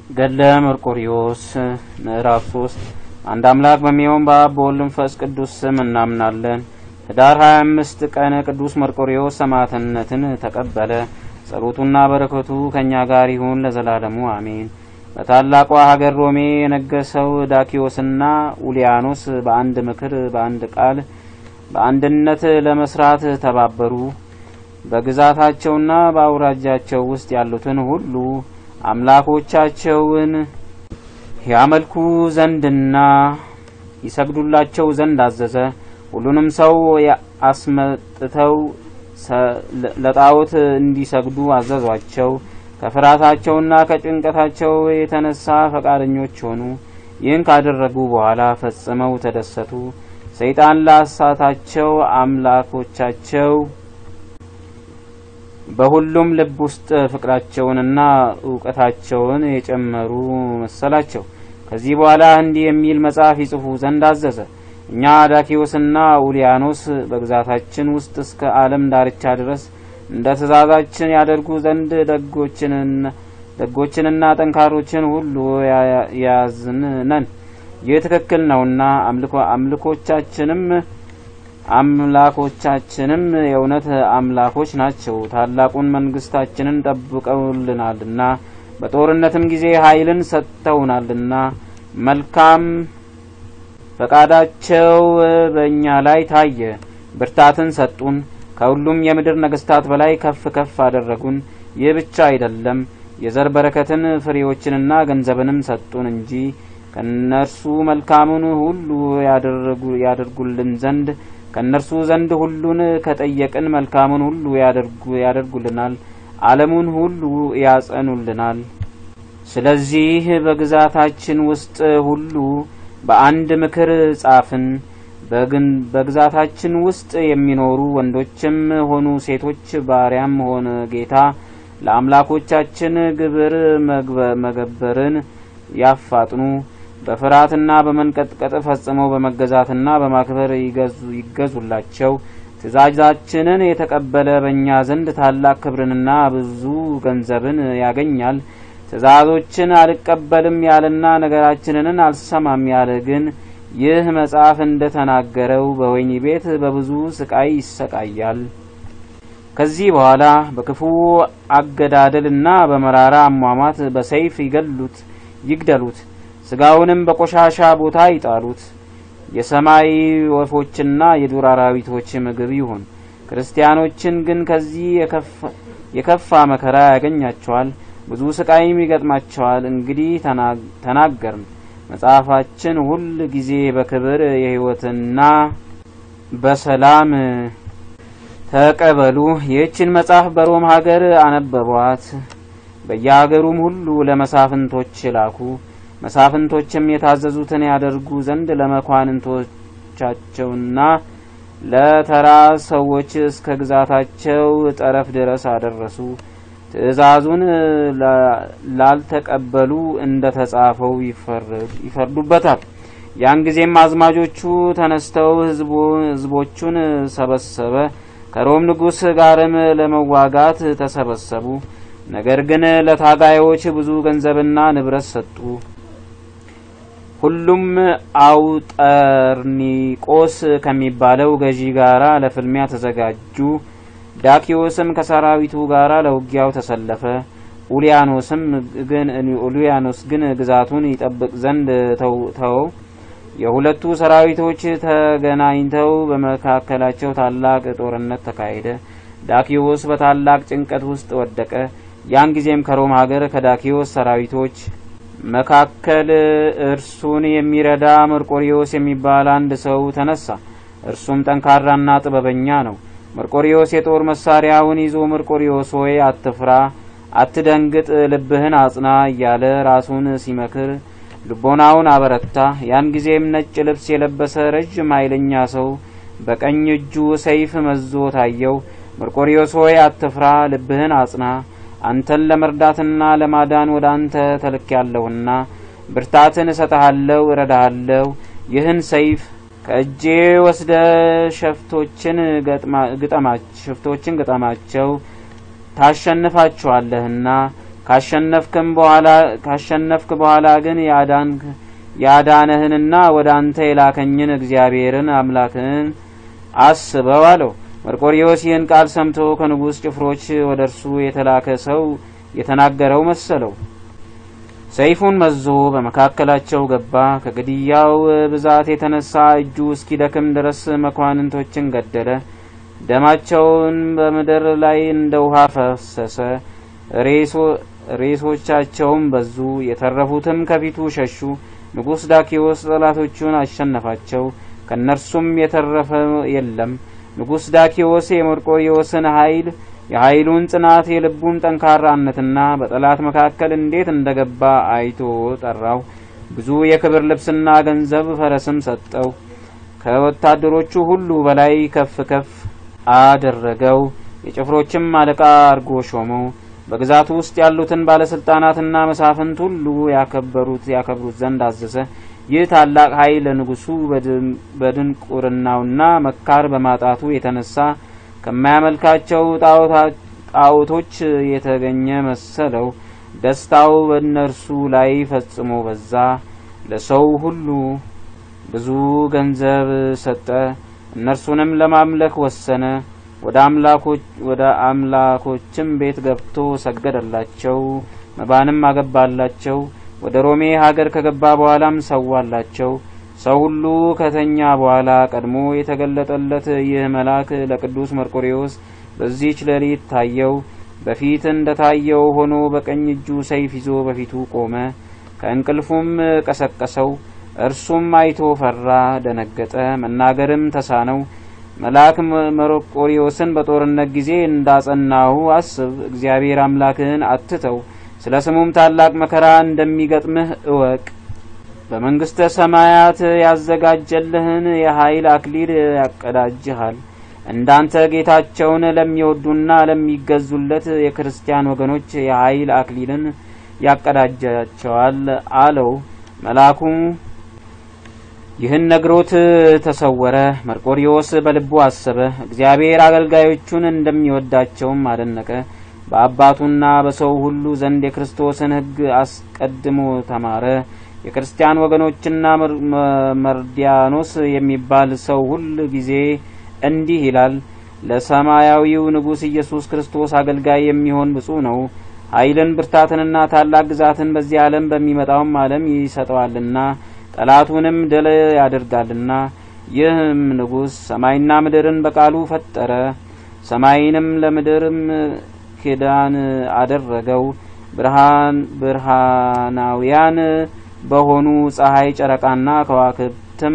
ገድለ መርቆሪዎስ ምዕራፍ ሶስት አንድ አምላክ በሚሆን በአብ በወልድ መንፈስ ቅዱስ ስም እናምናለን። ህዳር 25 ቀን ቅዱስ መርቆሪዎስ ሰማዕትነትን ተቀበለ። ጸሎቱና በረከቱ ከእኛ ጋር ይሁን ለዘላለሙ አሜን። በታላቋ ሀገር ሮሜ የነገሰው ዳኪዎስና ኡሊያኖስ በአንድ ምክር በአንድ ቃል በአንድነት ለመስራት ተባበሩ። በግዛታቸውና በአውራጃቸው ውስጥ ያሉትን ሁሉ አምላኮቻቸውን ያመልኩ ዘንድና ይሰግዱላቸው ዘንድ አዘዘ። ሁሉንም ሰው አስመጥተው ለጣዖት እንዲሰግዱ አዘዟቸው። ከፍርሃታቸውና ከጭንቀታቸው የተነሳ ፈቃደኞች ሆኑ። ይህን ካደረጉ በኋላ ፈጽመው ተደሰቱ። ሰይጣን ላሳታቸው አምላኮቻቸው በሁሉም ልብ ውስጥ ፍቅራቸውንና እውቀታቸውን የጨመሩ መሰላቸው። ከዚህ በኋላ እንዲህ የሚል መጽሐፍ ይጽፉ ዘንድ አዘዘ። እኛ ዳኪዎስና ኡሊያኖስ በግዛታችን ውስጥ እስከ ዓለም ዳርቻ ድረስ እንደ ትእዛዛችን ያደርጉ ዘንድ ደጎችንና ጠንካሮችን ሁሉ ያዝን ነን። ይህ ትክክል ነውና አምልኮቻችንም አምላኮቻችንም የእውነት አምላኮች ናቸው። ታላቁን መንግስታችንን ጠብቀውልናልና በጦርነትም ጊዜ ኃይልን ሰጥተውናልና መልካም ፈቃዳቸው በእኛ ላይ ታየ። ብርታትን ሰጡን። ከሁሉም የምድር ነገስታት በላይ ከፍ ከፍ አደረጉን። ይህ ብቻ አይደለም፣ የዘር በረከትን ፍሬዎችንና ገንዘብንም ሰጡን እንጂ ከእነርሱ መልካሙን ሁሉ ያደርጉልን ዘንድ ከእነርሱ ዘንድ ሁሉን ከጠየቅን መልካሙን ሁሉ ያደርጉልናል፣ ዓለሙን ሁሉ ያጸኑልናል። ስለዚህ በግዛታችን ውስጥ ሁሉ በአንድ ምክር ጻፍን። በግዛታችን ውስጥ የሚኖሩ ወንዶችም ሆኑ ሴቶች፣ ባሪያም ሆነ ጌታ ለአምላኮቻችን ግብር መገበርን ያፋጥኑ። በፍርሃትና በመንቀጥቀጥ ፈጽመው በመገዛትና በማክበር ይገዙላቸው። ትእዛዛችንን የተቀበለ በእኛ ዘንድ ታላቅ ክብርንና ብዙ ገንዘብን ያገኛል። ትእዛዞችን አልቀበልም ያለና ነገራችንን አልሰማም ያለ ግን ይህ መጽሐፍ እንደ ተናገረው በወህኒ ቤት በብዙ ስቃይ ይሰቃያል። ከዚህ በኋላ በክፉ አገዳደልና በመራራ አሟሟት በሰይፍ ይገሉት ይግደሉት ስጋውንም በቆሻሻ ቦታ ይጣሉት። የሰማይ ወፎችና የዱር አራዊቶች ምግብ ይሁን። ክርስቲያኖችን ግን ከዚህ የከፋ መከራ ያገኛቸዋል፣ ብዙ ስቃይም ይገጥማቸዋል። እንግዲህ ተናገርን። መጽሐፋችን ሁል ጊዜ በክብር የሕይወትና በሰላም ተቀበሉ። ይህችን መጽሐፍ በሮም ሀገር አነበቧት። በየሀገሩም ሁሉ ለመሳፍንቶች ላኩ። መሳፍንቶችም የታዘዙትን ያደርጉ ዘንድ ለመኳንንቶቻቸውና ለተራ ሰዎች እስከ ግዛታቸው ጠረፍ ድረስ አደረሱ። ትእዛዙን ላልተቀበሉ እንደ ተጻፈው ይፈርዱበታል። ያን ጊዜም አዝማጆቹ ተነስተው ሕዝቦቹን ሰበሰበ። ከሮም ንጉሥ ጋርም ለመዋጋት ተሰበሰቡ። ነገር ግን ለታጋዮች ብዙ ገንዘብና ንብረት ሰጡ። ሁሉም አውጠርኒቆስ ከሚባለው ገዢ ጋራ ለፍልሚያ ተዘጋጁ። ዳኪዎስም ከሰራዊቱ ጋራ ለውጊያው ተሰለፈ። ኡሊያኖስም ግን ኡሊያኖስ ግን ግዛቱን ይጠብቅ ዘንድ ተወው። የሁለቱ ሰራዊቶች ተገናኝተው በመካከላቸው ታላቅ ጦርነት ተካሄደ። ዳኪዎስ በታላቅ ጭንቀት ውስጥ ወደቀ። ያን ጊዜም ከሮም ሀገር ከዳኪዎስ ሰራዊቶች መካከል እርሱን የሚረዳ መርቆሪዎስ የሚባል አንድ ሰው ተነሳ። እርሱም ጠንካራና ጥበበኛ ነው። መርቆሪዎስ የጦር መሳሪያውን ይዞ መርቆሪዎስ ሆይ አትፍራ፣ አትደንግጥ፣ ልብህን አጽና እያለ ራሱን ሲመክር ልቦናውን አበረታ። ያን ጊዜም ነጭ ልብስ የለበሰ ረዥም ኃይለኛ ሰው በቀኝ እጁ ሰይፍ መዞ ታየው። መርቆሪዎስ ሆይ አትፍራ፣ ልብህን አጽና አንተን ለመርዳትና ለማዳን ወደ አንተ ተልኬያለሁና ብርታትን እሰጥሃለሁ፣ እረዳሃለሁ። ይህን ሰይፍ ከእጄ ወስደ ሸፍቶችን ግጠማቸው ታሸንፋችኋለህና ካሸነፍክም በኋላ ካሸነፍክ በኋላ ግን ያዳንክ ያዳነህንና ወደ አንተ የላከኝን እግዚአብሔርን አምላክህን አስበው አለው። መርቆሪዎስ ይህን ቃል ሰምቶ ከንጉሥ ጭፍሮች ወደ እርሱ የተላከ ሰው የተናገረው መሰለው። ሰይፉን መዞ በመካከላቸው ገባ። ከግድያው ብዛት የተነሳ እጁ እስኪደክም ድረስ መኳንንቶችን ገደለ። ደማቸውን በምድር ላይ እንደ ውሃ ፈሰሰ። ሬሶቻቸውም በዙ። የተረፉትም ከፊቱ ሸሹ። ንጉሥ ዳኪዎስ ጠላቶቹን አሸነፋቸው፣ ከእነርሱም የተረፈ የለም። ንጉሥ ዳኪዎስ የመርቆሪዎስን ኃይል የኃይሉን ጽናት የልቡን ጠንካራነትና በጠላት መካከል እንዴት እንደገባ አይቶ ጠራው። ብዙ የክብር ልብስና ገንዘብ ፈረስም ሰጠው። ከወታደሮቹ ሁሉ በላይ ከፍ ከፍ አደረገው። የጭፍሮችም አለቃ አድርጎ ሾመው። በግዛቱ ውስጥ ያሉትን ባለስልጣናትና መሳፍንት ሁሉ ያከበሩት ያከብሩት ዘንድ አዘዘ። ይህ ታላቅ ኃይል ለንጉሱ በድንቁርናውና መካር በማጣቱ የተነሳ ከማያመልካቸው ጣዖቶች የተገኘ መሰለው። ደስታው በእነርሱ ላይ ፈጽሞ በዛ። ለሰው ሁሉ ብዙ ገንዘብ ሰጠ። እነርሱንም ለማምለክ ወሰነ። ወደ አምላኮችም ቤት ገብቶ ሰገደላቸው። መባንም አገባላቸው። ወደ ሮሜ ሀገር ከገባ በኋላም ሰዋላቸው። ሰው ሁሉ ከተኛ በኋላ ቀድሞ የተገለጠለት ይህ መልአክ ለቅዱስ መርቆሬዎስ በዚህች ሌሊት ታየው። በፊት እንደ ታየው ሆኖ በቀኝ እጁ ሰይፍ ይዞ በፊቱ ቆመ። ከእንቅልፉም ቀሰቀሰው። እርሱም አይቶ ፈራ፣ ደነገጠ፣ መናገርም ተሳነው። መልአክ መርቆሬዎስን በጦርነት ጊዜ እንዳጸናሁ አስብ፣ እግዚአብሔር አምላክህን አትተው፣ ስለ ስሙም ታላቅ መከራ እንደሚገጥምህ እወቅ። በመንግስተ ሰማያት ያዘጋጀልህን የኃይል አክሊል ያቀዳጅሃል። እንዳንተ ጌታቸውን ለሚወዱና ለሚገዙለት የክርስቲያን ወገኖች የኃይል አክሊልን ያቀዳጃቸዋል አለው። መልአኩ ይህን ነግሮት ተሰወረ። መርቆሪዎስ በልቡ አሰበ፣ እግዚአብሔር አገልጋዮቹን እንደሚወዳቸውም አደነቀ። በአባቱና በሰው ሁሉ ዘንድ የክርስቶስን ሕግ አስቀድሞ ተማረ። የክርስቲያን ወገኖችና መርዲያኖስ የሚባል ሰው ሁል ጊዜ እንዲህ ይላል፣ ለሰማያዊው ንጉሥ ኢየሱስ ክርስቶስ አገልጋይ የሚሆን ብፁዕ ነው። ኃይልን ብርታትንና ታላቅ ግዛትን በዚህ ዓለም በሚመጣውም ዓለም ይሰጠዋልና ጠላቱንም ድል ያደርጋልና። ይህም ንጉሥ ሰማይና ምድርን በቃሉ ፈጠረ። ሰማይንም ለምድርም ኪዳን አደረገው። ብርሃን ብርሃናውያን በሆኑ ፀሐይ፣ ጨረቃና ከዋክብትም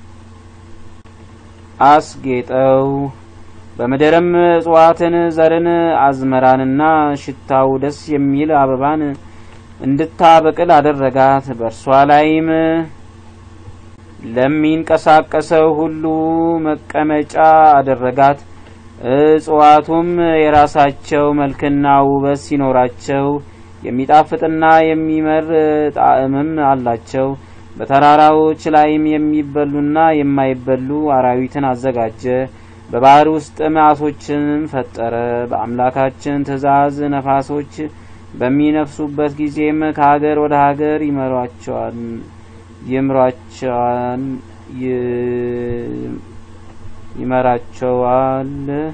አስጌጠው። በምድርም እጽዋትን፣ ዘርን፣ አዝመራንና ሽታው ደስ የሚል አበባን እንድታበቅል አደረጋት። በእርሷ ላይም ለሚንቀሳቀሰው ሁሉ መቀመጫ አደረጋት። እጽዋቱም የራሳቸው መልክና ውበት ሲኖራቸው የሚጣፍጥና የሚመር ጣዕምም አላቸው። በተራራዎች ላይም የሚበሉና የማይበሉ አራዊትን አዘጋጀ። በባህር ውስጥም ዓሦችንም ፈጠረ። በአምላካችን ትእዛዝ ነፋሶች በሚነፍሱበት ጊዜም ከሀገር ወደ ሀገር ይመሯቸዋል ይምሯቸዋል ይመራቸዋል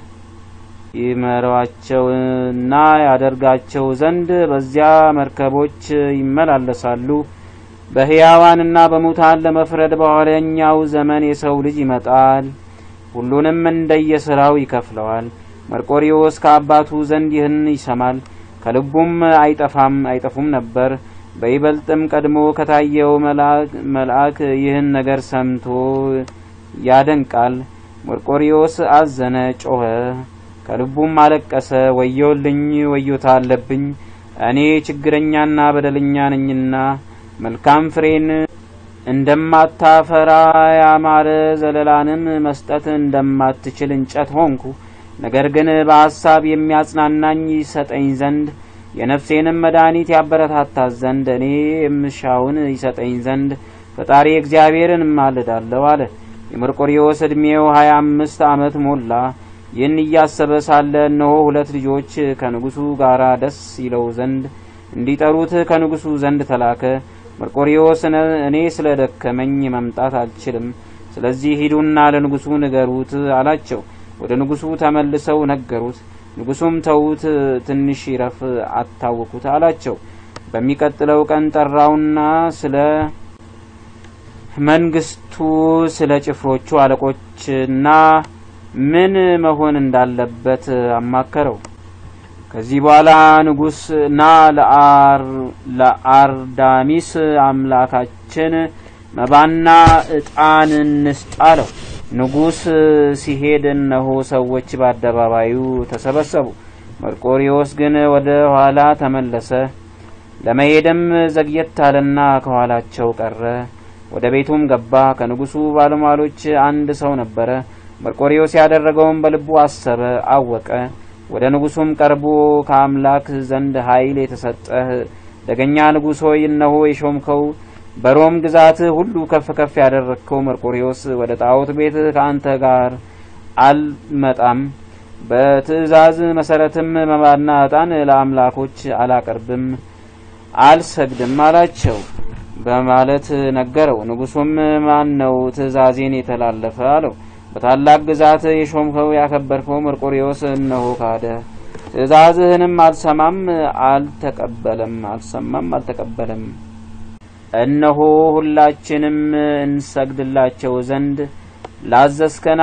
ይመሯቸውና ያደርጋቸው ዘንድ በዚያ መርከቦች ይመላለሳሉ። በሕያዋንና በሙታን ለመፍረድ በኋለኛው ዘመን የሰው ልጅ ይመጣል፣ ሁሉንም እንደየስራው ይከፍለዋል። መርቆሪዎስ ከአባቱ ዘንድ ይህን ይሰማል፣ ከልቡም አይጠፋም አይጠፉም ነበር። በይበልጥም ቀድሞ ከታየው መልአክ ይህን ነገር ሰምቶ ያደንቃል። መርቆሪዎስ አዘነ፣ ጮኸ፣ ከልቡም አለቀሰ። ወዮልኝ፣ ወዮታ አለብኝ፣ እኔ ችግረኛና በደለኛ ነኝና መልካም ፍሬን እንደማታፈራ ያማረ ዘለላንም መስጠት እንደማትችል እንጨት ሆንኩ። ነገር ግን በሐሳብ የሚያጽናናኝ ይሰጠኝ ዘንድ የነፍሴንም መድኃኒት ያበረታታት ዘንድ እኔ የምሻውን ይሰጠኝ ዘንድ ፈጣሪ እግዚአብሔርን እማልዳለሁ አለ። የመርቆሪዎስ ዕድሜው ሀያ አምስት ዓመት ሞላ። ይህን እያሰበ ሳለ እነሆ ሁለት ልጆች ከንጉሱ ጋር ደስ ይለው ዘንድ እንዲጠሩት ከንጉሱ ዘንድ ተላከ። መርቆሪዎስ እኔ ስለ ደከመኝ መምጣት አልችልም፣ ስለዚህ ሂዱና ለንጉሱ ንገሩት አላቸው። ወደ ንጉሱ ተመልሰው ነገሩት። ንጉሱም ተዉት፣ ትንሽ ይረፍ፣ አታውኩት አላቸው። በሚቀጥለው ቀን ጠራውና ስለ መንግስቱ፣ ስለ ጭፍሮቹ አለቆችና ምን መሆን እንዳለበት አማከረው። ከዚህ በኋላ ንጉስ ና ለአርዳሚስ አምላካችን መባና እጣን እንስጥ አለው። ንጉስ ሲሄድ እነሆ ሰዎች በአደባባዩ ተሰበሰቡ። መርቆሪዎስ ግን ወደ ኋላ ተመለሰ። ለመሄድም ዘግየት አለና ከኋላቸው ቀረ። ወደ ቤቱም ገባ። ከንጉሱ ባለሟሎች አንድ ሰው ነበረ። መርቆሪዎስ ያደረገውን በልቡ አሰበ፣ አወቀ። ወደ ንጉሱም ቀርቦ ከአምላክ ዘንድ ኃይል የተሰጠህ ደገኛ ንጉሥ ሆይ እነሆ የሾምከው በሮም ግዛት ሁሉ ከፍ ከፍ ያደረግከው መርቆሪዎስ ወደ ጣዖት ቤት ከአንተ ጋር አልመጣም፣ በትእዛዝ መሰረትም መባና ዕጣን ለአምላኮች አላቀርብም፣ አልሰግድም አላቸው በማለት ነገረው። ንጉሱም ማን ነው ትእዛዜን የተላለፈ አለው። በታላቅ ግዛት የሾምከው ያከበርከው መርቆሪዎስ እነሆ ካደ፣ ትእዛዝህንም አልሰማም አልተቀበለም አልሰማም አልተቀበለም። እነሆ ሁላችንም እንሰግድላቸው ዘንድ ላዘዝከን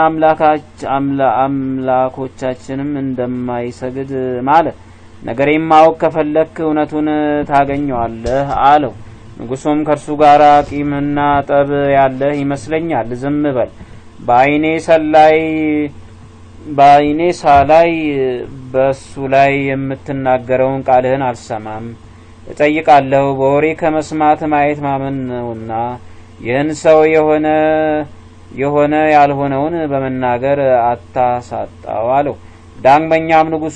አምላኮቻችንም እንደማይሰግድ ማለ። ነገሬም ማወቅ ከፈለክ እውነቱን ታገኘዋለህ አለው። ንጉሱም ከእርሱ ጋር ቂምና ጠብ ያለህ ይመስለኛል፣ ዝም በል በአይኔ ሰላይ በአይኔ ሳላይ በሱ ላይ የምትናገረውን ቃልህን አልሰማም። እጠይቃለሁ በወሬ ከመስማት ማየት ማመን ነውና ይህን ሰው የሆነ የሆነ ያልሆነውን በመናገር አታሳጣው አለው። ዳግመኛም ንጉሱ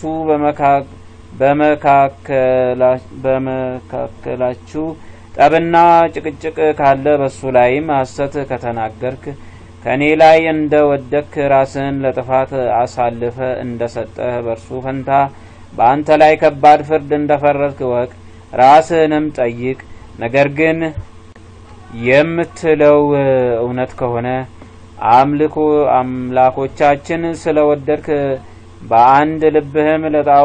በመካከላችሁ ጠብና ጭቅጭቅ ካለ በሱ ላይም ሐሰት ከተናገርክ ከእኔ ላይ እንደ ወደክ ራስን ለጥፋት አሳልፈ እንደ ሰጠህ በእርሱ ፈንታ በአንተ ላይ ከባድ ፍርድ እንደ ፈረድክ እወቅ። ራስህንም ጠይቅ። ነገር ግን የምትለው እውነት ከሆነ አምልኮ አምላኮቻችን ስለ ወደድክ በአንድ ልብህም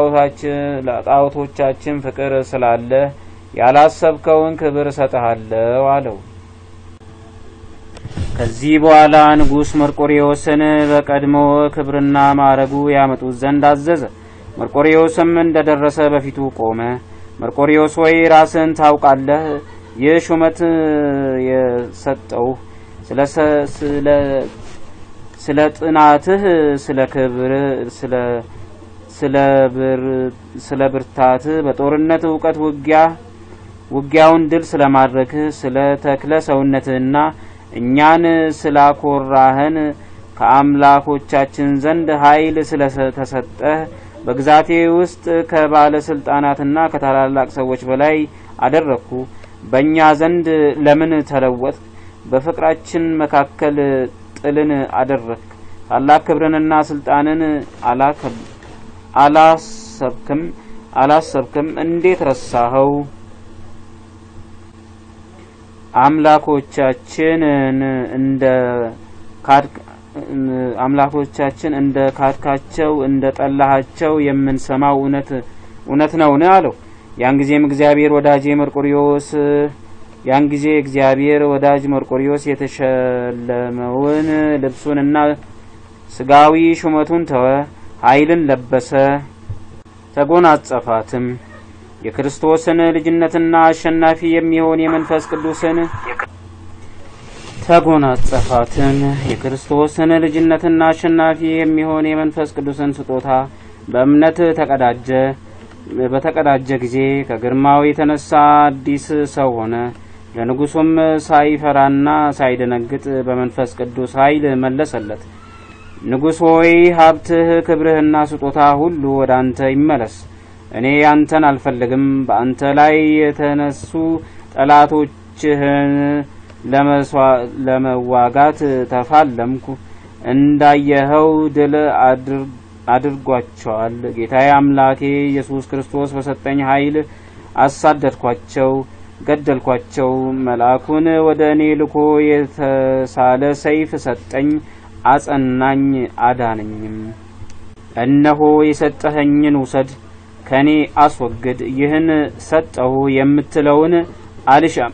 ለጣዖቶቻችን ፍቅር ስላለ ያላሰብከውን ክብር እሰጥሃለሁ አለው። ከዚህ በኋላ ንጉሥ መርቆሪዎስን በቀድሞ ክብርና ማዕረጉ ያመጡት ዘንድ አዘዘ። መርቆሪዎስም እንደደረሰ በፊቱ ቆመ። መርቆሪዎስ ወይ ራስን ታውቃለህ? ይህ ሹመት የሰጠውህ ስለ ጥናትህ፣ ስለ ክብር፣ ስለ ብርታትህ፣ በጦርነት እውቀት ውጊያ ውጊያውን ድል ስለማድረግህ፣ ስለ ተክለ ሰውነትህና እኛን ስላኮራህን ከአምላኮቻችን ዘንድ ኃይል ስለተሰጠህ በግዛቴ ውስጥ ከባለስልጣናትና ከታላላቅ ሰዎች በላይ አደረግኩ። በእኛ ዘንድ ለምን ተለወጥ? በፍቅራችን መካከል ጥልን አደረግ። ታላቅ ክብርንና ስልጣንን አላሰብክም አላሰብክም እንዴት ረሳኸው? አምላኮቻችንን እንደ አምላኮቻችን እንደ ካድካቸው እንደ ጠላሃቸው የምንሰማው እውነት እውነት ነውን? አለው። ያን ጊዜም እግዚአብሔር ወዳጄ መርቆሪዎስ ያን ጊዜ እግዚአብሔር ወዳጅ መርቆሪዎስ የተሸለመውን ልብሱንና ስጋዊ ሹመቱን ተወ፣ ኃይልን ለበሰ፣ ተጎናጸፋትም። የክርስቶስን ልጅነትና አሸናፊ የሚሆን የመንፈስ ቅዱስን ተጎናጸፋትም። የክርስቶስን ልጅነትና አሸናፊ የሚሆን የመንፈስ ቅዱስን ስጦታ በእምነት ተቀዳጀ። በተቀዳጀ ጊዜ ከግርማው የተነሳ አዲስ ሰው ሆነ። ለንጉሱም ሳይፈራና ሳይደነግጥ በመንፈስ ቅዱስ ኃይል መለሰለት። ንጉሥ ሆይ ሀብትህ፣ ክብርህና ስጦታ ሁሉ ወደ አንተ ይመለስ። እኔ አንተን አልፈልግም። በአንተ ላይ የተነሱ ጠላቶችህን ለመዋጋት ተፋለምኩ። እንዳየኸው ድል አድርጓቸዋል። ጌታዬ አምላኬ ኢየሱስ ክርስቶስ በሰጠኝ ኃይል አሳደድኳቸው፣ ገደልኳቸው። መልአኩን ወደ እኔ ልኮ የተሳለ ሰይፍ ሰጠኝ፣ አጸናኝ፣ አዳነኝም። እነሆ የሰጠኸኝን ውሰድ፣ ከእኔ አስወግድ፣ ይህን ሰጠሁ የምትለውን አልሻም።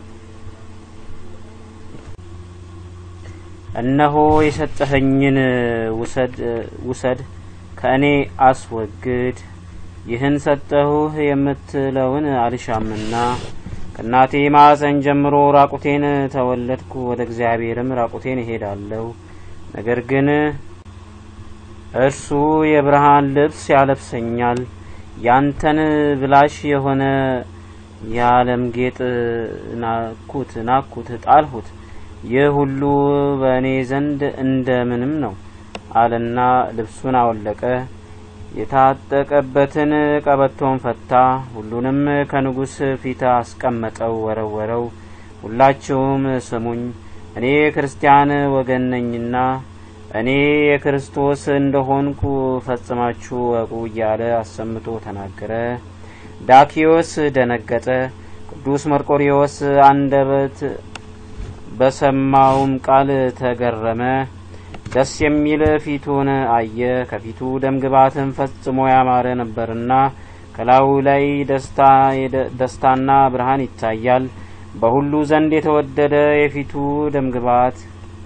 እነሆ የሰጠኸኝን ውሰድ ውሰድ ከእኔ አስወግድ ይህን ሰጠሁህ የምትለውን አልሻምና ከእናቴ ማዕፀን ጀምሮ ራቁቴን ተወለድኩ፣ ወደ እግዚአብሔርም ራቁቴን እሄዳለሁ። ነገር ግን እርሱ የብርሃን ልብስ ያለብሰኛል፣ ያንተን ብላሽ የሆነ የዓለም ጌጥ ናኩት ናኩት ጣልሁት። ይህ ሁሉ በእኔ ዘንድ እንደምንም ነው አለና ልብሱን አወለቀ፣ የታጠቀበትን ቀበቶን ፈታ፣ ሁሉንም ከንጉሥ ፊት አስቀመጠው፣ ወረወረው። ሁላችሁም ስሙኝ፣ እኔ ክርስቲያን ወገን ነኝና እኔ የክርስቶስ እንደሆንኩ ፈጽማችሁ ወቁ እያለ አሰምቶ ተናገረ። ዳኪዎስ ደነገጠ። ቅዱስ መርቆሪዎስ አንደበት በሰማውም ቃል ተገረመ። ደስ የሚል ፊቱን አየ። ከፊቱ ደምግባትን ፈጽሞ ያማረ ነበርና ከላዩ ላይ ደስታና ብርሃን ይታያል። በሁሉ ዘንድ የተወደደ የፊቱ ደምግባት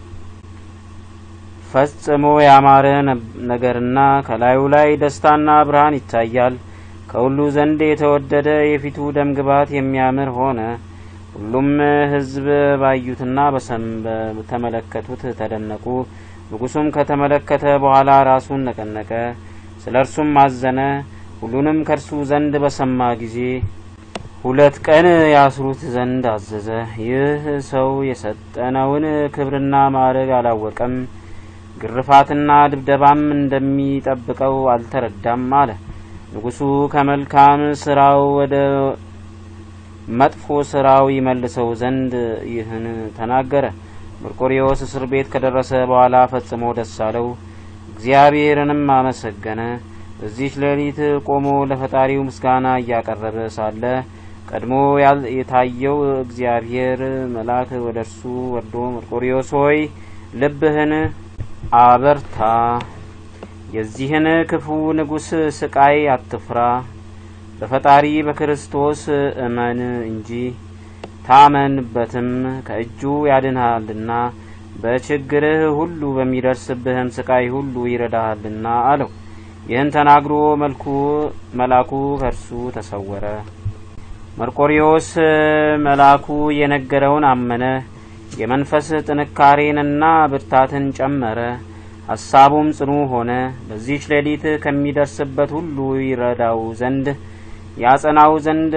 ፈጽሞ ያማረ ነገርና ከላዩ ላይ ደስታና ብርሃን ይታያል። ከሁሉ ዘንድ የተወደደ የፊቱ ደምግባት የሚያምር ሆነ። ሁሉም ሕዝብ ባዩትና በተመለከቱት ተደነቁ። ንጉሡም ከተመለከተ በኋላ ራሱን ነቀነቀ፣ ስለ እርሱም አዘነ። ሁሉንም ከእርሱ ዘንድ በሰማ ጊዜ ሁለት ቀን ያስሩት ዘንድ አዘዘ። ይህ ሰው የሰጠነውን ክብርና ማዕረግ አላወቀም፣ ግርፋትና ድብደባም እንደሚጠብቀው አልተረዳም አለ። ንጉሡ ከመልካም ስራው ወደ መጥፎ ስራው ይመልሰው ዘንድ ይህን ተናገረ። መርቆሪዎስ እስር ቤት ከደረሰ በኋላ ፈጽሞ ደስ አለው፣ እግዚአብሔርንም አመሰገነ። በዚች ሌሊት ቆሞ ለፈጣሪው ምስጋና እያቀረበ ሳለ ቀድሞ የታየው እግዚአብሔር መልአክ ወደ እርሱ ወርዶ መርቆሪዎስ ሆይ ልብህን አበርታ፣ የዚህን ክፉ ንጉሥ ስቃይ አትፍራ በፈጣሪ በክርስቶስ እመን እንጂ ታመንበትም ከእጁ ያድንሃልና በችግርህ ሁሉ በሚደርስብህም ስቃይ ሁሉ ይረዳሃልና አለው። ይህን ተናግሮ መልኩ መልአኩ ከእርሱ ተሰወረ። መርቆሪዎስ መልአኩ የነገረውን አመነ። የመንፈስ ጥንካሬንና ብርታትን ጨመረ። ሀሳቡም ጽኑ ሆነ። በዚች ሌሊት ከሚደርስበት ሁሉ ይረዳው ዘንድ ያጸናው ዘንድ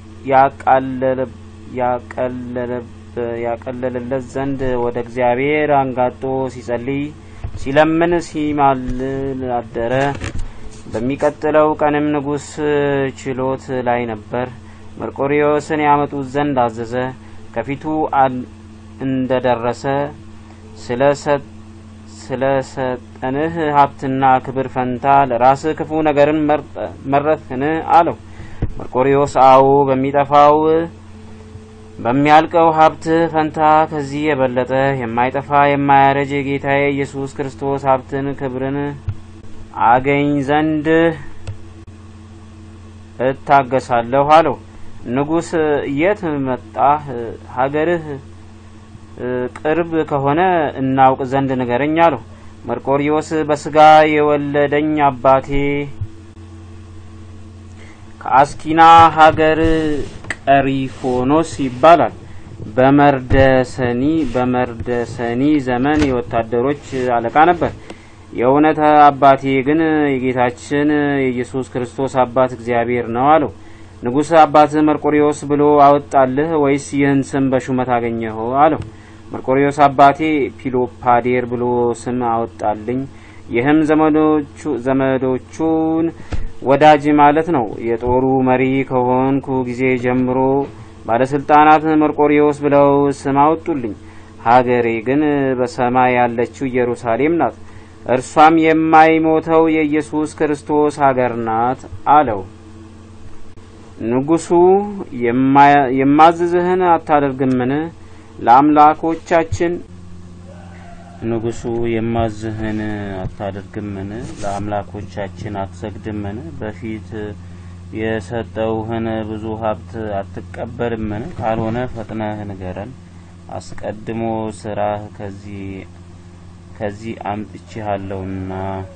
ያቀለለለት ዘንድ ወደ እግዚአብሔር አንጋጦ ሲጸልይ ሲለምን ሲማልል አደረ። በሚቀጥለው ቀንም ንጉሥ ችሎት ላይ ነበር። መርቆሪዎስን ያመጡት ዘንድ አዘዘ። ከፊቱ እንደደረሰ ስለ ሰጠንህ ሀብትና ክብር ፈንታ ለራስህ ክፉ ነገርን መረጥህን? አለው። መርቆሪዎስ አዎ፣ በሚጠፋው በሚያልቀው ሀብት ፈንታ ከዚህ የበለጠ የማይጠፋ የማያረጅ የጌታዬ ኢየሱስ ክርስቶስ ሀብትን ክብርን አገኝ ዘንድ እታገሳለሁ አለው። ንጉሥ የት መጣህ? ሀገርህ ቅርብ ከሆነ እናውቅ ዘንድ ንገረኝ አለው። መርቆሪዎስ በስጋ የወለደኝ አባቴ ከአስኪና ሀገር ቀሪፎኖስ ይባላል። በመርደሰኒ በመርደሰኒ ዘመን የወታደሮች አለቃ ነበር። የእውነት አባቴ ግን የጌታችን የኢየሱስ ክርስቶስ አባት እግዚአብሔር ነው አለው። ንጉሥ አባት መርቆሪዎስ ብሎ አወጣልህ ወይስ ይህን ስም በሹመት አገኘኸው? አለው። መርቆሪዎስ አባቴ ፒሎፓዴር ብሎ ስም አወጣልኝ። ይህም ዘመዶቹን ወዳጅ ማለት ነው። የጦሩ መሪ ከሆንኩ ጊዜ ጀምሮ ባለስልጣናት መርቆሪዎስ ብለው ስም አወጡልኝ። ሀገሬ ግን በሰማይ ያለችው ኢየሩሳሌም ናት። እርሷም የማይሞተው የኢየሱስ ክርስቶስ ሀገር ናት አለው። ንጉሡ የማዝዝህን አታደርግምን? ለአምላኮቻችን ንጉሡ የማዝህን አታደርግምን? ለአምላኮቻችን አትሰግድምን? በፊት የሰጠውህን ብዙ ሀብት አትቀበልምን? ካልሆነ ፈጥነህ ንገረን። አስቀድሞ ስራህ ከዚህ ከዚህ አምጥቼሃለሁና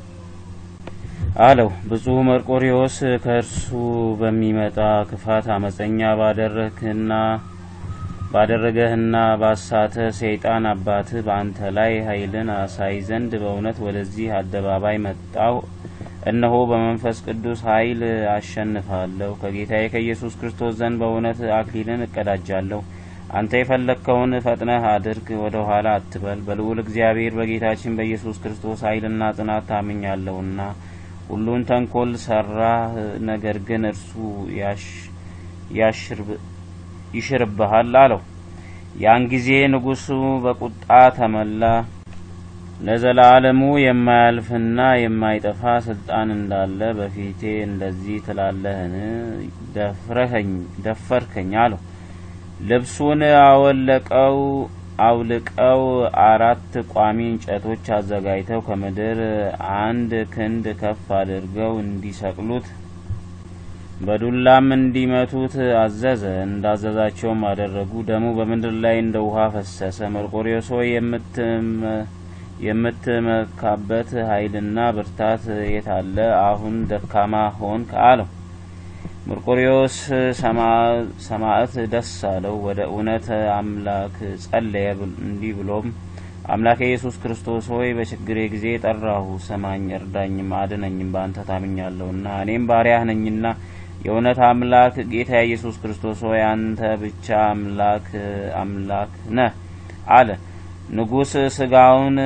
አለው። ብፁዕ መርቆሬዎስ ከእርሱ በሚመጣ ክፋት አመፀኛ ባደረግህና ባደረገህና ባሳተ ሰይጣን አባትህ በአንተ ላይ ኃይልን አሳይ ዘንድ በእውነት ወደዚህ አደባባይ መጣው። እነሆ በመንፈስ ቅዱስ ኃይል አሸንፋለሁ። ከጌታዬ ከኢየሱስ ክርስቶስ ዘንድ በእውነት አክሊልን እቀዳጃለሁ። አንተ የፈለግከውን ፈጥነህ አድርግ፣ ወደ ኋላ አትበል። በልዑል እግዚአብሔር በጌታችን በኢየሱስ ክርስቶስ ኃይልና ጽናት ታምኛለሁና ሁሉን ተንኮል ሰራህ፣ ነገር ግን እርሱ ይሽርብሃል አለው። ያን ጊዜ ንጉሡ በቁጣ ተመላ። ለዘላለሙ የማያልፍና የማይጠፋ ስልጣን እንዳለ በፊቴ እንደዚህ ትላለህን? ደፈርከኝ አለው። ልብሱን አወለቀው አውልቀው አራት ቋሚ እንጨቶች አዘጋጅተው ከምድር አንድ ክንድ ከፍ አድርገው እንዲሰቅሉት በዱላም እንዲመቱት አዘዘ። እንዳዘዛቸውም አደረጉ። ደሙ በምድር ላይ እንደ ውሃ ፈሰሰ። መርቆሬዎስ ሆይ የምትመካበት ኃይልና ብርታት የት አለ? አሁን ደካማ ሆንክ አለው። መርቆሬዎስ ሰማዕት ደስ አለው። ወደ እውነት አምላክ ጸለየ። እንዲህ ብሎም አምላኬ ኢየሱስ ክርስቶስ ሆይ በችግሬ ጊዜ ጠራሁ፣ ስማኝ፣ እርዳኝም፣ አድነኝም። በአንተ ታምኛለሁና እኔም ባሪያህ ነኝና የእውነት አምላክ ጌታ ኢየሱስ ክርስቶስ ሆይ አንተ ብቻ አምላክ አምላክ ነህ አለ። ንጉሥ ስጋውን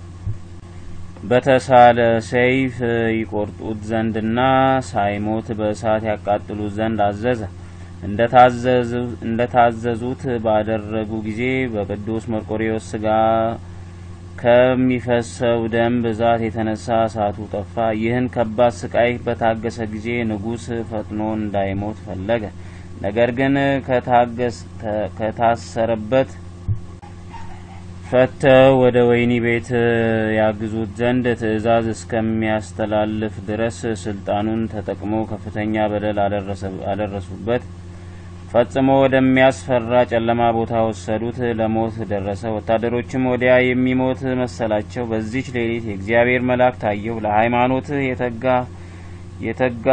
በተሳለ ሰይፍ ይቆርጡት ዘንድና ሳይሞት በእሳት ያቃጥሉት ዘንድ አዘዘ። እንደ ታዘዙት ባደረጉ ጊዜ በቅዱስ መርቆሬዎስ ስጋ ከሚፈሰው ደም ብዛት የተነሳ እሳቱ ጠፋ። ይህን ከባድ ስቃይ በታገሰ ጊዜ ንጉሥ ፈጥኖ እንዳይሞት ፈለገ። ነገር ግን ከታሰረበት ፈተው ወደ ወህኒ ቤት ያግዙት ዘንድ ትእዛዝ እስከሚያስተላልፍ ድረስ ስልጣኑን ተጠቅሞ ከፍተኛ በደል አደረሱበት። ፈጽሞ ወደሚያስፈራ ጨለማ ቦታ ወሰዱት። ለሞት ደረሰ። ወታደሮችም ወዲያ የሚሞት መሰላቸው። በዚች ሌሊት የእግዚአብሔር መልአክ ታየው። ለሃይማኖት የተጋ የተጋ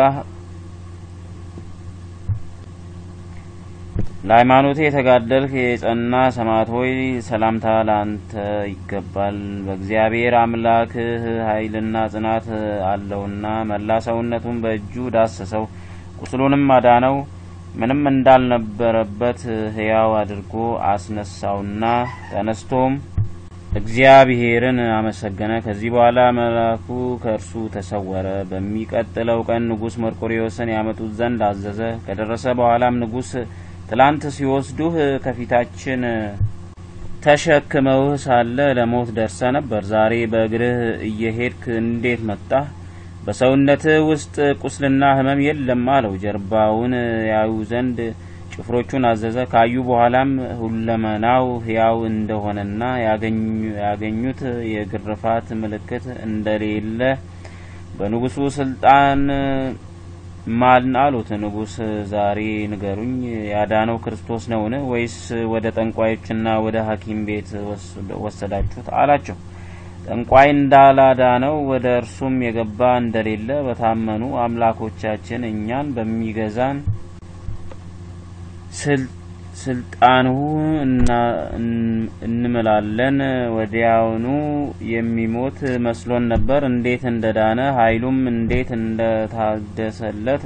ለሃይማኖት የተጋደልህ የጸና ሰማዕት ሆይ ሰላምታ ለአንተ ይገባል። በእግዚአብሔር አምላክህ ኃይልና ጽናት አለውና መላ ሰውነቱን በእጁ ዳሰሰው፣ ቁስሉንም አዳነው። ምንም እንዳልነበረበት ሕያው አድርጎ አስነሳውና ተነስቶም እግዚአብሔርን አመሰገነ። ከዚህ በኋላ መልአኩ ከእርሱ ተሰወረ። በሚቀጥለው ቀን ንጉሥ መርቆሬዎስን ያመጡት ዘንድ አዘዘ። ከደረሰ በኋላም ንጉሥ ትላንት ሲወስዱህ ከፊታችን ተሸክመውህ ሳለ ለሞት ደርሰ ነበር። ዛሬ በእግርህ እየሄድክ እንዴት መጣህ? በሰውነትህ ውስጥ ቁስልና ሕመም የለም አለው። ጀርባውን ያዩ ዘንድ ጭፍሮቹን አዘዘ። ካዩ በኋላም ሁለመናው ሕያው እንደሆነና ያገኙት የግርፋት ምልክት እንደሌለ በንጉሡ ስልጣን ማልን አሉት። ንጉሥ ዛሬ ንገሩኝ፣ ያዳነው ክርስቶስ ነውን? ወይስ ወደ ጠንቋዮችና ወደ ሐኪም ቤት ወሰዳችሁት? አላቸው። ጠንቋይ እንዳላዳነው ወደ እርሱም የገባ እንደሌለ በታመኑ አምላኮቻችን እኛን በሚገዛን ስልጣንሁ እንምላለን። ወዲያውኑ የሚሞት መስሎን ነበር። እንዴት እንደዳነ ኃይሉም እንዴት እንደታደሰለት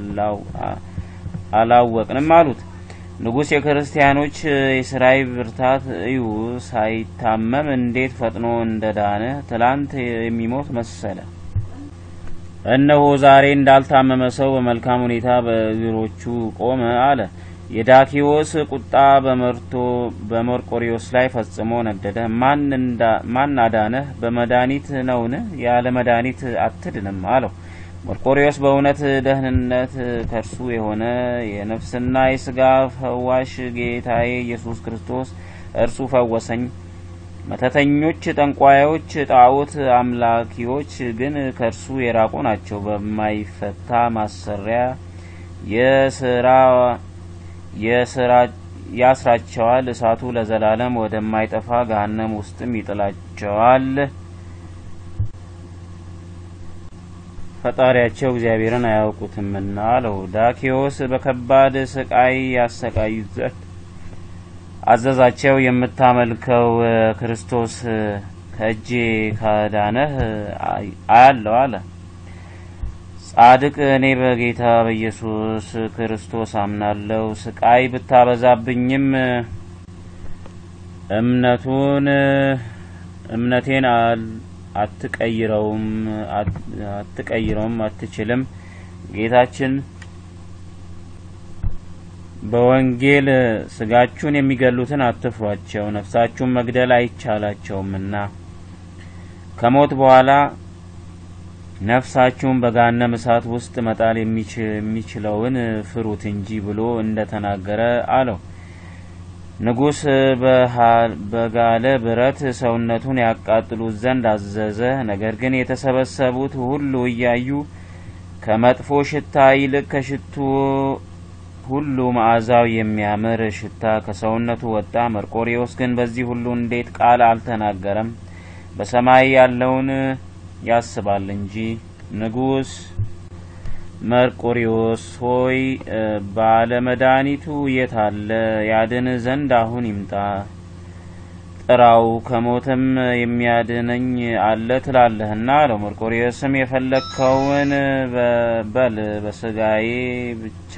አላወቅንም አሉት። ንጉሥ የክርስቲያኖች የስራይ ብርታት እዩ፣ ሳይታመም እንዴት ፈጥኖ እንደዳነ ትላንት የሚሞት መሰለ። እነሆ ዛሬ እንዳልታመመ ሰው በመልካም ሁኔታ በእግሮቹ ቆመ አለ። የዳኪዎስ ቁጣ በመርቶ በመርቆሬዎስ ላይ ፈጽሞ ነደደ። ማን አዳነህ? በመድኃኒት ነውን? ያለ መድኃኒት አትድንም አለው። መርቆሪዎስ በእውነት ደህንነት ከእርሱ የሆነ የነፍስና የስጋ ፈዋሽ ጌታዬ ኢየሱስ ክርስቶስ እርሱ ፈወሰኝ። መተተኞች፣ ጠንቋዮች፣ ጣዖት አምላኪዎች ግን ከእርሱ የራቁ ናቸው። በማይፈታ ማሰሪያ የስራ የስራ ያስራቸዋል። እሳቱ ለዘላለም ወደማይጠፋ ገሃነም ውስጥም ይጥላቸዋል። ፈጣሪያቸው እግዚአብሔርን አያውቁትምና አለው። ዳኪዎስ በከባድ ስቃይ ያሰቃዩት ዘንድ አዘዛቸው። የምታመልከው ክርስቶስ ከእጄ ካዳነህ አያለው አለ። ጻድቅ እኔ በጌታ በኢየሱስ ክርስቶስ አምናለሁ። ስቃይ ብታበዛብኝም እምነቱን እምነቴን አትቀይረውም አትቀይረውም አትችልም። ጌታችን በወንጌል ስጋችሁን የሚገሉትን አትፍሯቸው፣ ነፍሳችሁን መግደል አይቻላቸውምና ከሞት በኋላ ነፍሳችሁን በገሃነመ እሳት ውስጥ መጣል የሚችለውን ፍሩት እንጂ ብሎ እንደ ተናገረ አለው። ንጉሥ በጋለ ብረት ሰውነቱን ያቃጥሉት ዘንድ አዘዘ። ነገር ግን የተሰበሰቡት ሁሉ እያዩ ከመጥፎ ሽታ ይልቅ ከሽቱ ሁሉ መዓዛው የሚያምር ሽታ ከሰውነቱ ወጣ። መርቆሪዎስ ግን በዚህ ሁሉ እንዴት ቃል አልተናገረም? በሰማይ ያለውን ያስባል እንጂ። ንጉሥ መርቆሪዎስ ሆይ ባለመድኃኒቱ የት አለ? ያድን ዘንድ አሁን ይምጣ፣ ጥራው፣ ከሞትም የሚያድነኝ አለ ትላለህና አለው። መርቆሪዎስም የፈለግከውን በል፣ በስጋዬ ብቻ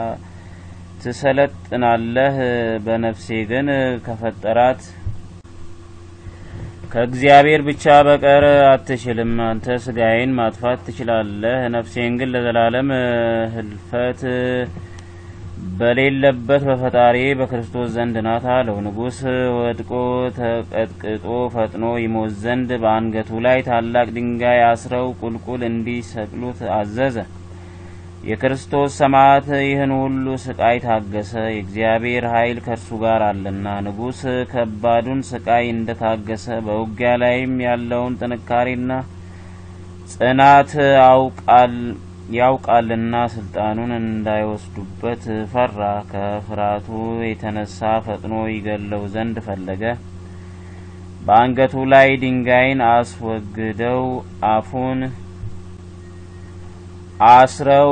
ትሰለጥናለህ፣ በነፍሴ ግን ከፈጠራት ከእግዚአብሔር ብቻ በቀር አትችልም። አንተ ስጋዬን ማጥፋት ትችላለህ፣ ነፍሴን ግን ለዘላለም ህልፈት በሌለበት በፈጣሪ በክርስቶስ ዘንድ ናት አለው። ንጉሥ ወድቆ ተቀጥቅጦ ፈጥኖ ይሞት ዘንድ በአንገቱ ላይ ታላቅ ድንጋይ አስረው ቁልቁል እንዲሰቅሉት አዘዘ። የክርስቶስ ሰማዕት ይህን ሁሉ ስቃይ ታገሰ፣ የእግዚአብሔር ኃይል ከእርሱ ጋር አለና። ንጉሥ ከባዱን ስቃይ እንደ ታገሰ በውጊያ ላይም ያለውን ጥንካሬና ጽናት ያውቃልና ስልጣኑን እንዳይወስዱበት ፈራ። ከፍርሃቱ የተነሳ ፈጥኖ ይገለው ዘንድ ፈለገ። በአንገቱ ላይ ድንጋይን አስወግደው አፉን አስረው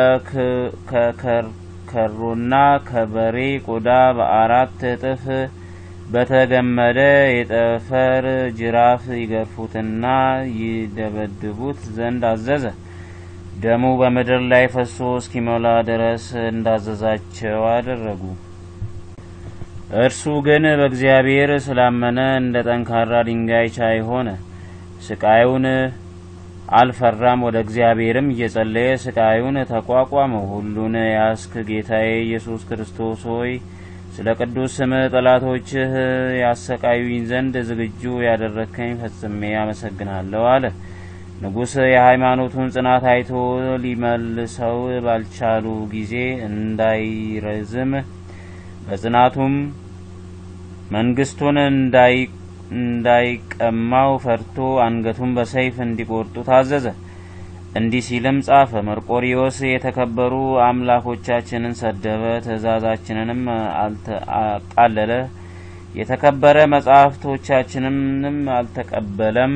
ከከርከሮና ከበሬ ቆዳ በአራት እጥፍ በተገመደ የጠፈር ጅራፍ ይገርፉትና ይደበድቡት ዘንድ አዘዘ። ደሙ በምድር ላይ ፈሶ እስኪሞላ ድረስ እንዳዘዛቸው አደረጉ። እርሱ ግን በእግዚአብሔር ስላመነ እንደ ጠንካራ ድንጋይ ቻይ ሆነ። ስቃዩን አልፈራም። ወደ እግዚአብሔርም እየጸለየ ስቃዩን ተቋቋመው። ሁሉን ያስክ ጌታዬ ኢየሱስ ክርስቶስ ሆይ ስለ ቅዱስ ስምህ ጠላቶችህ ያሰቃዩኝ ዘንድ ዝግጁ ያደረግከኝ ፈጽሜ አመሰግናለሁ አለ። ንጉሥ የሃይማኖቱን ጽናት አይቶ ሊመልሰው ባልቻሉ ጊዜ እንዳይረዝም በጽናቱም መንግስቱን እንዳይ እንዳይቀማው ፈርቶ አንገቱን በሰይፍ እንዲቆርጡ ታዘዘ። እንዲህ ሲልም ጻፈ። መርቆሪዎስ የተከበሩ አምላኮቻችንን ሰደበ፣ ትእዛዛችንንም አቃለለ፣ የተከበረ መጻሕፍቶቻችንንም አልተቀበለም።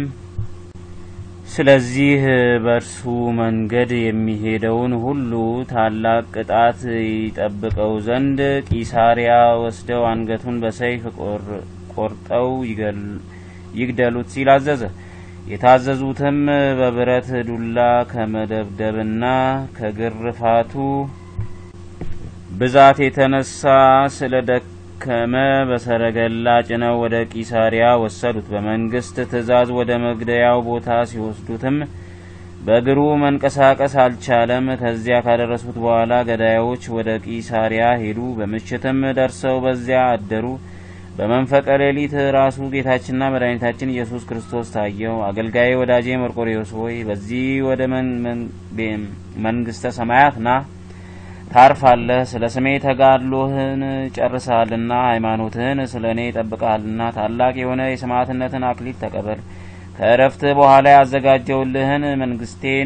ስለዚህ በእርሱ መንገድ የሚሄደውን ሁሉ ታላቅ ቅጣት ይጠብቀው ዘንድ ቂሳሪያ ወስደው አንገቱን በሰይፍ ቆርጠው ይግደሉት ሲል አዘዘ። የታዘዙትም በብረት ዱላ ከመደብደብና ከግርፋቱ ብዛት የተነሳ ስለ ደከመ በሰረገላ ጭነው ወደ ቂሳሪያ ወሰዱት። በመንግስት ትእዛዝ ወደ መግደያው ቦታ ሲወስዱትም በእግሩ መንቀሳቀስ አልቻለም። ከዚያ ካደረሱት በኋላ ገዳዮች ወደ ቂሳሪያ ሄዱ። በምሽትም ደርሰው በዚያ አደሩ። በመንፈቀ ሌሊት ራሱ ጌታችንና መድኃኒታችን ኢየሱስ ክርስቶስ ታየው። አገልጋዬ ወዳጄ መርቆሬዎስ ሆይ በዚህ ወደ መንግስተ ሰማያት ና ታርፋለህ። ስለ ስሜ ተጋድሎህን ጨርሰሃልና ሃይማኖትህን ስለ እኔ ጠብቀሃልና ታላቅ የሆነ የሰማዕትነትን አክሊል ተቀበል። ከእረፍት በኋላ ያዘጋጀውልህን መንግስቴን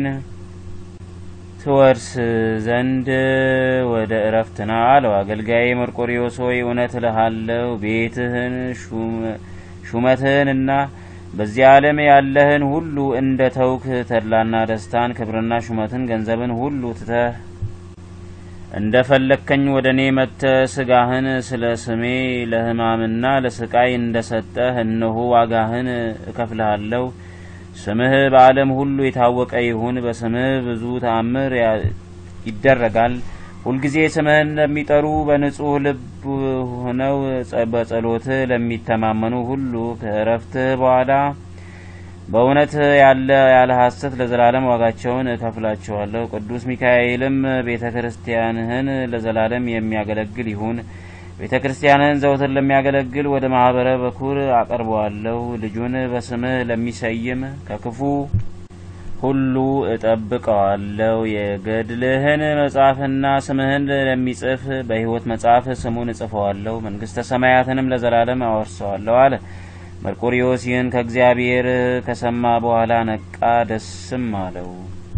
ትወርስ ዘንድ ወደ እረፍት ና አለው። አገልጋዬ መርቆሪዎስ ሆይ እውነት እልሃለሁ ቤትህን ሹመትህንና በዚህ ዓለም ያለህን ሁሉ እንደ ተውክ ተድላና ደስታን ክብርና ሹመትን ገንዘብን ሁሉ ትተህ እንደ ፈለግከኝ ወደ እኔ መጥተህ ስጋህን ስለ ስሜ ለሕማምና ለስቃይ እንደ ሰጠህ እነሆ ዋጋህን እከፍልሃለሁ። ስምህ በዓለም ሁሉ የታወቀ ይሁን። በስምህ ብዙ ተአምር ይደረጋል። ሁልጊዜ ስምህን ለሚጠሩ በንጹሕ ልብ ሆነው በጸሎትህ ለሚተማመኑ ሁሉ ከእረፍትህ በኋላ በእውነት ያለ ያለ ሐሰት ለዘላለም ዋጋቸውን እከፍላቸዋለሁ። ቅዱስ ሚካኤልም ቤተ ክርስቲያንህን ለዘላለም የሚያገለግል ይሁን። ቤተ ክርስቲያንህን ዘውትር ለሚያገለግል ወደ ማህበረ በኩር አቀርበዋለሁ። ልጁን በስምህ ለሚሰይም ከክፉ ሁሉ እጠብቀዋለሁ። የገድልህን መጽሐፍና ስምህን ለሚጽፍ በሕይወት መጽሐፍ ስሙን እጽፈዋለሁ። መንግስተ ሰማያትንም ለዘላለም አወርሰዋለሁ አለ። መርቆሪዎስ ይህን ከእግዚአብሔር ከሰማ በኋላ ነቃ፣ ደስም አለው።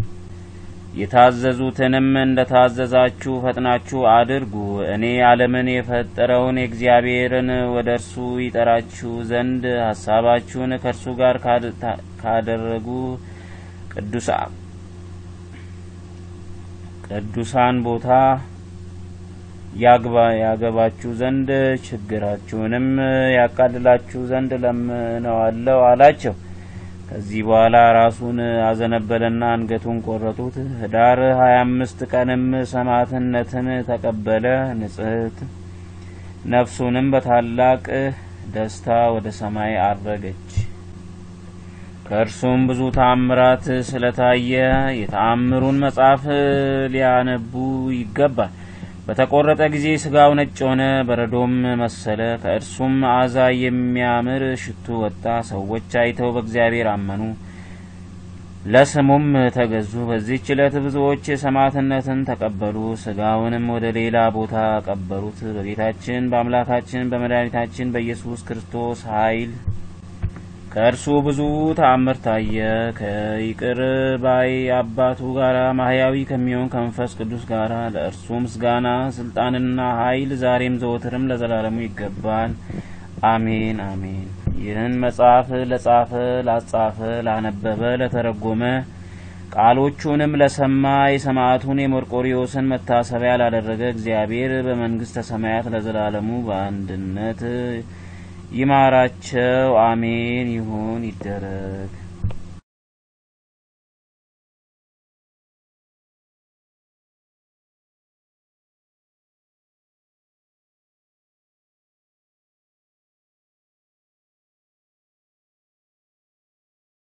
የታዘዙትንም እንደ ታዘዛችሁ ፈጥናችሁ አድርጉ። እኔ ዓለምን የፈጠረውን የእግዚአብሔርን ወደ እርሱ ይጠራችሁ ዘንድ ሀሳባችሁን ከእርሱ ጋር ካደረጉ ቅዱሳን ቦታ ያግባ ያገባችሁ ዘንድ ችግራችሁንም ያቃልላችሁ ዘንድ ለምነዋለሁ አላቸው። ከዚህ በኋላ ራሱን አዘነበለና አንገቱን ቆረጡት። ህዳር ሀያ አምስት ቀንም ሰማዕትነትን ተቀበለ። ንጽሕት ነፍሱንም በታላቅ ደስታ ወደ ሰማይ አረገች። ከእርሱም ብዙ ተአምራት ስለታየ የተአምሩን መጽሐፍ ሊያነቡ ይገባል። በተቆረጠ ጊዜ ስጋው ነጭ ሆነ፣ በረዶም መሰለ። ከእርሱም መዓዛ የሚያምር ሽቱ ወጣ። ሰዎች አይተው በእግዚአብሔር አመኑ፣ ለስሙም ተገዙ። በዚህች ዕለት ብዙዎች ሰማዕትነትን ተቀበሉ። ስጋውንም ወደ ሌላ ቦታ ቀበሩት። በጌታችን በአምላካችን በመድኃኒታችን በኢየሱስ ክርስቶስ ኃይል ከእርሱ ብዙ ተአምር ታየ። ከይቅር ባይ አባቱ ጋር ማህያዊ ከሚሆን ከመንፈስ ቅዱስ ጋር ለእርሱ ምስጋና ስልጣንና ኃይል ዛሬም ዘወትርም ለዘላለሙ ይገባል። አሜን አሜን። ይህን መጽሐፍ ለጻፈ፣ ላጻፈ፣ ላነበበ፣ ለተረጎመ ቃሎቹንም ለሰማ የሰማዕቱን የመርቆሪዎስን መታሰቢያ ላደረገ እግዚአብሔር በመንግስተ ሰማያት ለዘላለሙ በአንድነት ይማራቸው። አሜን። ይሁን ይደረግ።